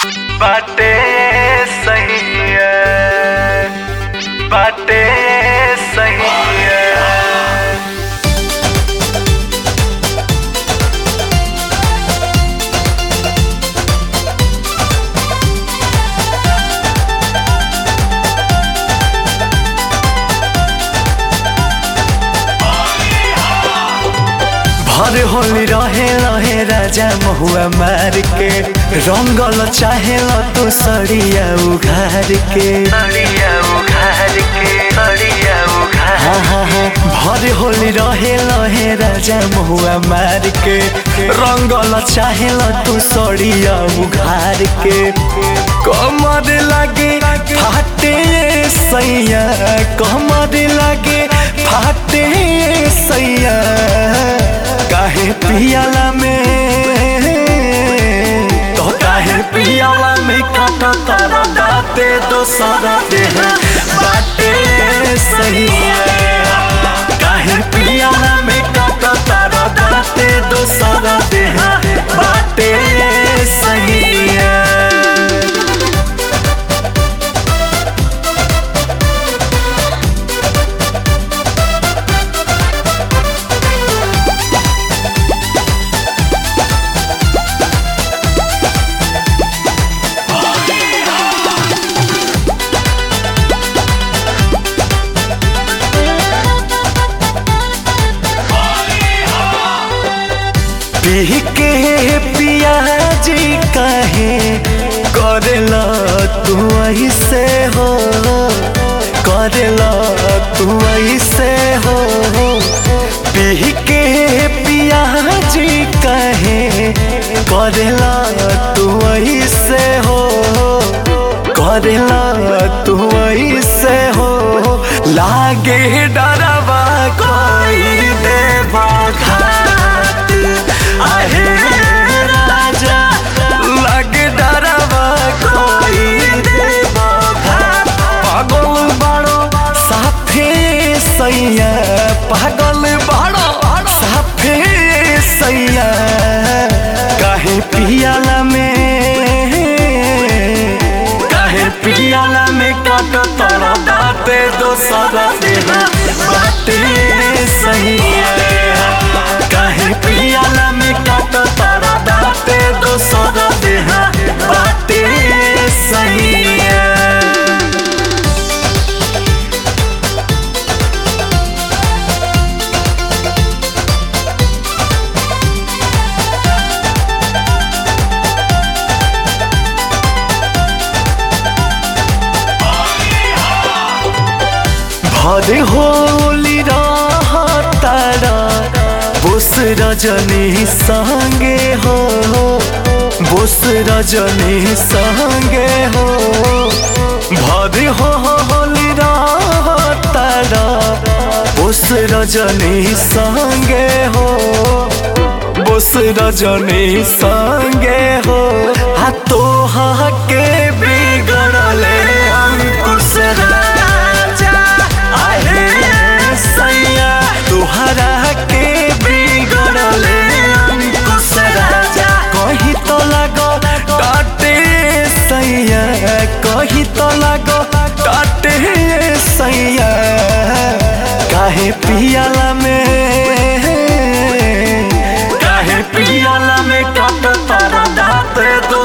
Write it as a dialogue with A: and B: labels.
A: बाटे सही है बाटे सही है
B: भर होली रहे रहे राजा महुआ मार के रंगल चाहे तू सड़िया उघार के
A: सड़िया उघार के सड़िया उघार
B: हाँ हाँ हाँ भर होली रहे रहे राजा महुआ मार के रंगल चाहे तू सड़िया उघार के कमर लागे फाटे सैया कमर लागे फाटे सैया काहे पियाला में तो काहे पियाला में काट तारा दाते दोसरा देह बाटे सही है काहे पियाला में काट तारा दाते दोसरा देह बाटे सही है पी के पियाजी कहे करेला तू ऐसे हो करेला तू ऐसे हो पी के पियाजी कहे करेला तू ऐसे हो करेला तू ऐसे हो लागे डरवा कोई देवा घाट आहे राजा लागे डरवा कोई देवा घाट पागल बाड़ो साफे सैया पागल बाड़ो साफे सैया काहे पियाला में काहे पियाला में काट तोरा बाटे दोसरा देह बाटे सही है काहे पियाला में काट तोरा बाटे दोसरा देह बाटे सही है भरे होली तारा बोस रजनी संगे हो बोस रजनी संगे हो भरे होली तारा बोस रजनी संगे हो बोस रजनी संगे हो आ तो के बिगड़ले अंकुश राजा आहे सैया तुहरा के बिगड़ले अंकुश राजा कही तो लगो डाटे सैया कही तो लगो डाटे सैया काहे पियाला में काहे पियाला में काट तारा दाते दो